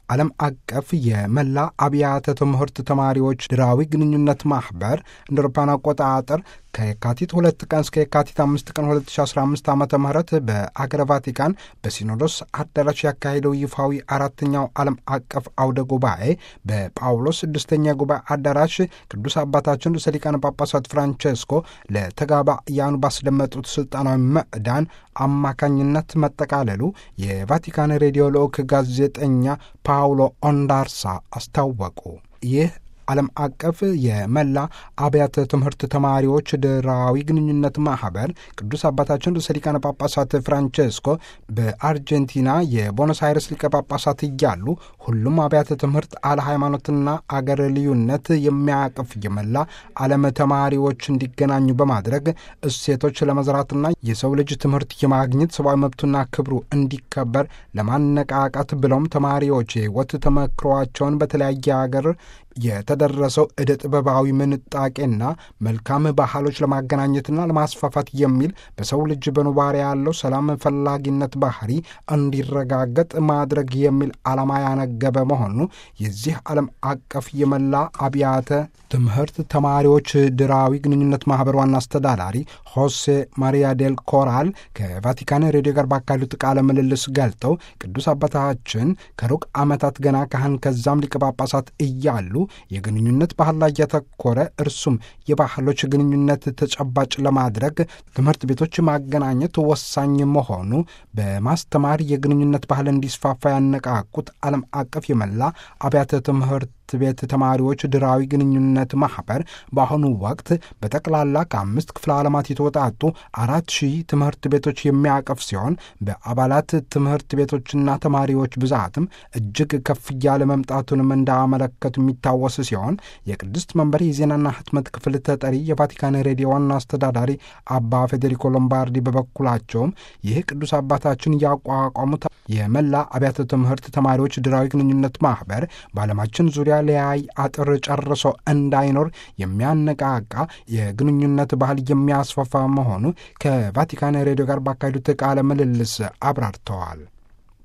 ዓለም አቀፍ የመላ አብያተ ትምህርት ተማሪዎች ድራዊ ግንኙነት ማኅበር እንደ አውሮፓውያን አቆጣጠር ከየካቲት ሁለት ቀን እስከ የካቲት አምስት ቀን 2015 ዓ ም በአገረ ቫቲካን በሲኖዶስ አዳራሽ ያካሄደው ይፋዊ አራተኛው ዓለም አቀፍ አውደ ጉባኤ በጳውሎስ ስድስተኛ ጉባኤ አዳራሽ ቅዱስ አባታችን ርዕሰ ሊቃነ ጳጳሳት ፍራንቼስኮ ለተጋባያኑ ባስደመጡት ስልጣናዊ ምዕዳን አማካኝነት መጠቃለሉ የቫቲካን ሬዲዮ ልዑክ ጋዜጠኛ ፓውሎ ኦንዳርሳ አስታወቁ። ይህ ዓለም አቀፍ የመላ አብያተ ትምህርት ተማሪዎች ድራዊ ግንኙነት ማኅበር ቅዱስ አባታችን ርዕሰ ሊቃነ ጳጳሳት ፍራንቼስኮ በአርጀንቲና የቦኖስ አይረስ ሊቀ ጳጳሳት እያሉ ሁሉም አብያተ ትምህርት አለ ሃይማኖትና አገር ልዩነት የሚያቅፍ የመላ ዓለም ተማሪዎች እንዲገናኙ በማድረግ እሴቶች ለመዝራትና የሰው ልጅ ትምህርት የማግኘት ሰብአዊ መብቱና ክብሩ እንዲከበር ለማነቃቃት ብለውም ተማሪዎች የሕይወት ተመክሯቸውን በተለያየ አገር የተደረሰው ዕደ ጥበባዊ ምንጣቄና መልካም ባህሎች ለማገናኘትና ለማስፋፋት የሚል በሰው ልጅ በኑባሪ ያለው ሰላም ፈላጊነት ባህሪ እንዲረጋገጥ ማድረግ የሚል ዓላማ ያነገበ መሆኑ የዚህ ዓለም አቀፍ የመላ አብያተ ትምህርት ተማሪዎች ድራዊ ግንኙነት ማኅበር ዋና አስተዳዳሪ ሆሴ ማሪያ ዴል ኮራል ከቫቲካን ሬዲዮ ጋር ባካሄዱት ቃለ ምልልስ ገልጠው ቅዱስ አባታችን ከሩቅ ዓመታት ገና ካህን ከዛም ሊቀ ጳጳሳት እያሉ የግንኙነት ባህል ላይ ያተኮረ እርሱም የባህሎች ግንኙነት ተጨባጭ ለማድረግ ትምህርት ቤቶች ማገናኘት ወሳኝ መሆኑ በማስተማር የግንኙነት ባህል እንዲስፋፋ ያነቃቁት ዓለም አቀፍ የመላ አብያተ ትምህርት ቤት ተማሪዎች ድራዊ ግንኙነት ማኅበር በአሁኑ ወቅት በጠቅላላ ከአምስት ክፍለ ዓለማት የተወጣጡ አራት ሺህ ትምህርት ቤቶች የሚያቀፍ ሲሆን በአባላት ትምህርት ቤቶችና ተማሪዎች ብዛትም እጅግ ከፍ እያለ መምጣቱንም እንዳመለከቱ የሚታወስ ሲሆን የቅድስት መንበር የዜናና ሕትመት ክፍል ተጠሪ የቫቲካን ሬዲዮ ዋና አስተዳዳሪ አባ ፌዴሪኮ ሎምባርዲ በበኩላቸውም ይህ ቅዱስ አባታችን ያቋቋሙት የመላ አብያተ ትምህርት ተማሪዎች ድራዊ ግንኙነት ማኅበር በዓለማችን ዙሪያ ለያይ አጥር ጨርሶ እንዳይኖር የሚያነቃቃ የግንኙነት ባህል የሚያስፋፋ መሆኑ ከቫቲካን ሬዲዮ ጋር ባካሄዱት ቃለ ምልልስ አብራርተዋል።